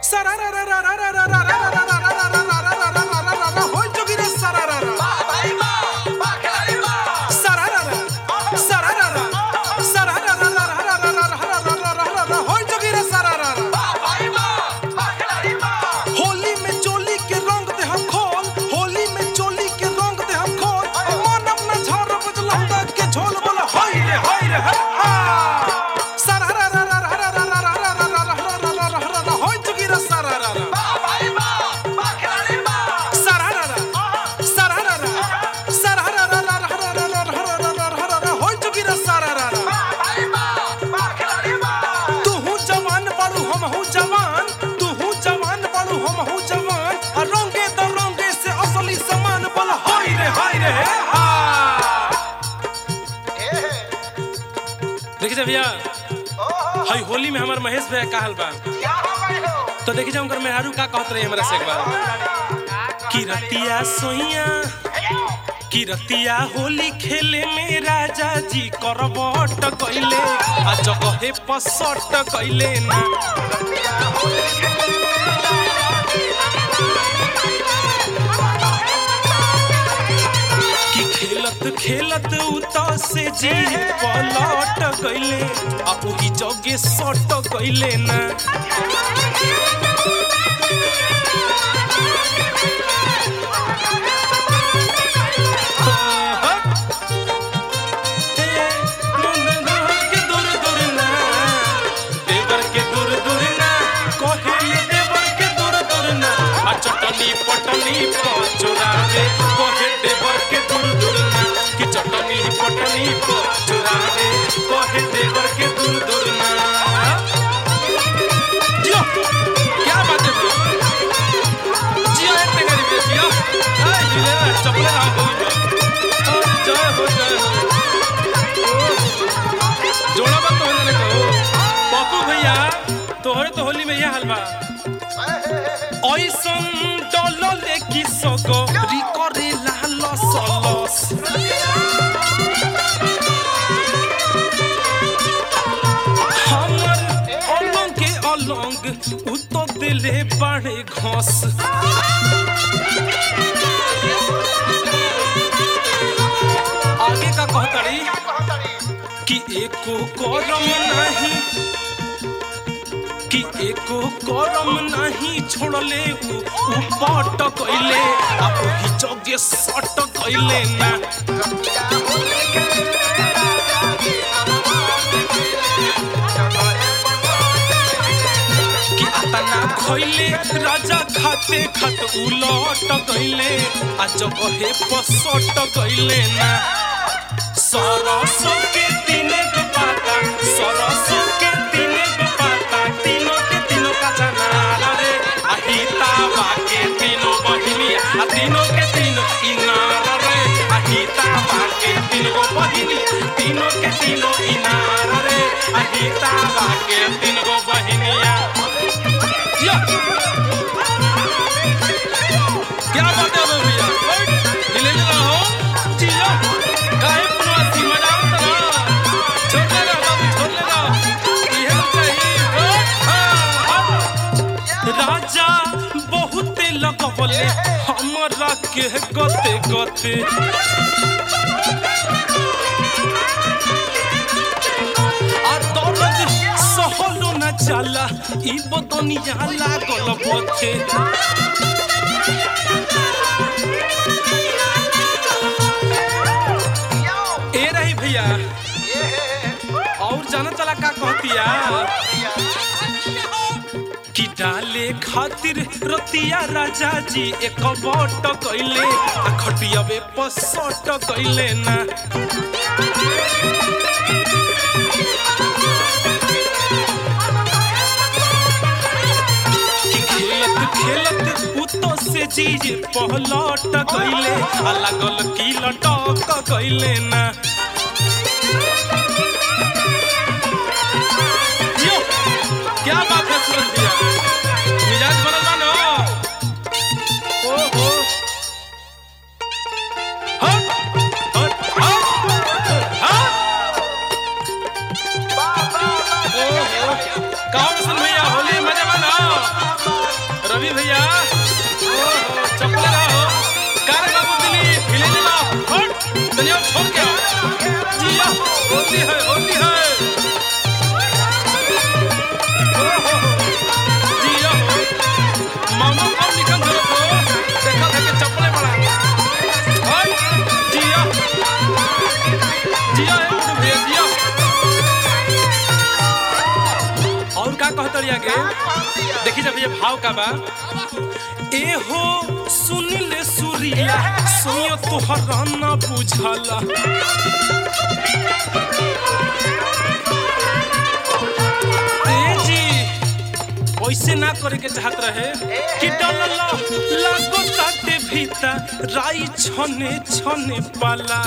होय जोगिरा सरारारा सरारारा सरारारा सरारारा होय जोगिरा सरारारा होली में चोली के रंग दे हम खोल होली में चोली के रंग दे हम खोल मन अपना झाड़ बजलंदा के झोल बोला हाय रे हाय रे हा सरारारा होय जोगिरा सरारारा सरारारा सरारारा सरारारा होय जोगिरा सरारारा तू हूँ जवान बड़ू हम हूँ जवान तू हूँ जवान बड़ू हम हूँ जवान आ रंगे तो रंगे से असली समान बोल हाय रे हाय रे हा देखिए भैया हाय होली में हमार महेश भैया का हाल बा तो देखिए जा उनकर मेहरारू का कहत रही हमरा से एक बार कि रतिया सोइया कि रतिया होली खेले में राजा जी करबट कइले आ जगहे पसट कइले ना कि खेलत खेलत उत से जी पलट गइले आ ओही जगे सट गइले ना चटनी पटनी चुरावे कहे देवर के दूर दूर ना कि चटनी पटनी चुरावे कहे देवर के दूर दूर ना जियो क्या बात है भैया जियो है टेंगरी पे जियो ए जिले ना चपले ना हो अरे जय हो जय हो जोड़ा बात तो होने कहो पप्पू भैया तोहरे तो होली में यह हलवा ऐसन डलले कि सगरी करे लाल सलस हमर अलंग के अलंग उतो दिले बाड़े घस आगे का कहतड़ी कि एको करम नहीं कि एको करम नहीं छोड़ले उ उ पट कइले आ ओही जगे सट कइले ना कि अतना खइले राजा खाते खत उलट कइले आ जगहे पसट कइले ना सरसों के तीने गो पाता सरसों के तीने गो पाता तीनों के तीनों का चनार रे अहिता बाके तीनों बहिनी आ तीनों के तीनों इनार रे अहिता बाके तीन गो बहिनी तीनों के तीनों इनार रे अहिता बाके तीन गो बहिनिया या क्या बात है भैया दिले में रहो जियो काहे प्रवासी मजा आवत ना छोड़ ले बाबू छोड़ ले इहे चाहिए राजा बहुत लगवले हमरा के गते गते आ दर्द सहलो न जाला ई बदनिया लागल बथे ए रही भैया और जाना चला का कहतिया कि डाले खातिर रतिया राजा जी एक बट कइले आ खटियावे पसट कइले ना कि खेलत खेलत उतो से जी पहलट गइले आ लागल की लटक गइले ना यो, क्या बात है सुन दिया मिजाज बनल बा ना ओहो हट हट हट हट ओहो कौन सुन भैया होली मजा बना रवि भैया ओहो चप्पल रहो कार बाबू दिली हिले दिला हट दुनिया छोड़ के आओ। जिया होती है होती है ओहो जिया हो मामा कब निकल धरो तो देखा था कि चप्पलें बड़ा हट जिया जिया है गुड्डू भैया जिया और का कहतड़ी आगे देखी जब ये भाव का बा ए हो सुन ले सुरीला सुनियो तोहरा ना बुझला ए जी वैसे ना करे के चाहत रहे कि डलला लागो ताते भीतर राई छने छने पाला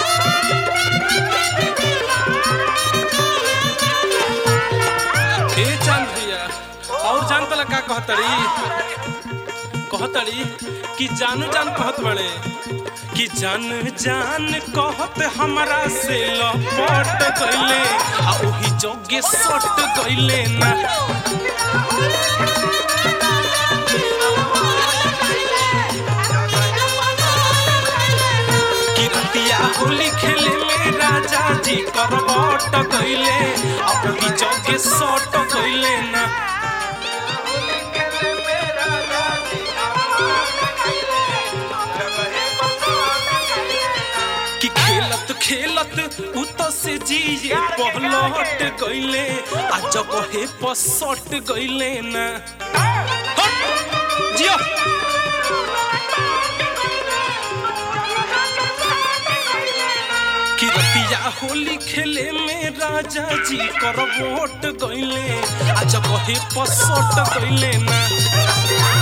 ए चांद भैया और जान तला का कहतड़ी कहतड़ी कि जानू जान कहत बड़े कि जान जान कहत हमरा से लपट गइले आ ओही जोगे सट गइले ना कि रतिया होली खेले में राजा जी करबट गइले आ ओही जोगे सट गइले ना कि खेलत खेलत उत से जिए पहलट गइले आ जगहे पसट गइले ना हट जिया कि रतिया होली खेले में राजा जी कर वोट गइले आ जगहे पसट गइले ना